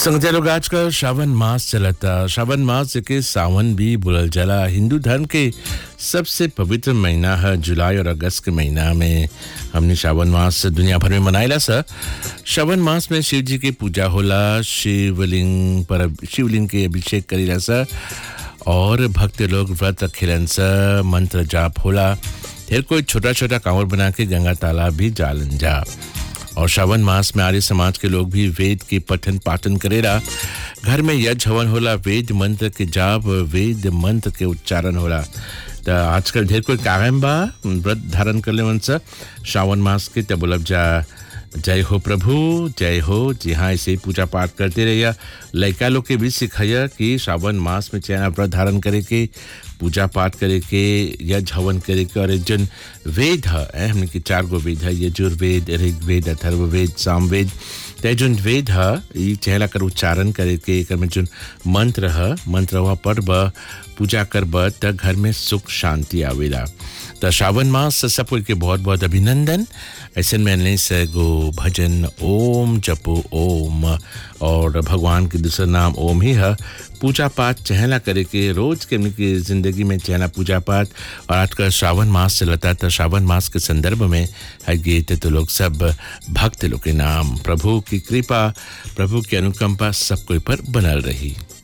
संगते लोग आजकल श्रावण मास चलता श्रावण मास के सावन भी बुलल जला हिंदू धर्म के सबसे पवित्र महीना है जुलाई और अगस्त के महीना में हमने श्रावण मास दुनिया भर में मनाइला सा श्रावण मास में शिव जी की पूजा होला शिवलिंग पर शिवलिंग के अभिषेक करीला सा और भक्त लोग व्रत रखेलन सा मंत्र जाप होला फिर कोई छोटा छोटा कांवर बना के गंगा तालाब भी जालन जा और श्रावण मास में आर्य समाज के लोग भी वेद के पठन पाठन करेला घर में यज्ञ हवन होला वेद मंत्र के जाप वेद मंत्र के उच्चारण होला त आजकल ढेर कोई कायम बा व्रत धारण कर ले सा श्रावण मास के तब बोलब जा जय हो प्रभु जय हो जी हाँ ऐसे ही पूजा पाठ करते रहिए लड़का लोग के भी सिखाइए कि श्रावण मास में चाहे व्रत धारण करे के पूजा पाठ करे के यज्ञ हवन करे के और जन वेद है हमने के चार गो वेद है यजुर्वेद ऋग्वेद अथर्ववेद सामवेद ते जोन वेद है ये चहला कर उच्चारण करे के एकर में जोन मंत्र है मंत्र हुआ पढ़ब पूजा करब त घर में सुख शांति आवेला तो श्रावण मास से सब कोई के बहुत बहुत अभिनंदन ऐसे मैंने से गो भजन ओम जपो ओम और भगवान के दूसरा नाम ओम ही है पूजा पाठ चहला करे के रोज के की जिंदगी में चहला पूजा पाठ और आजकल श्रावण मास चलता तो श्रावण मास के संदर्भ में है गीत तो लोग सब भक्त लोग के नाम प्रभु की कृपा प्रभु की अनुकंपा सब कोई पर बनल रही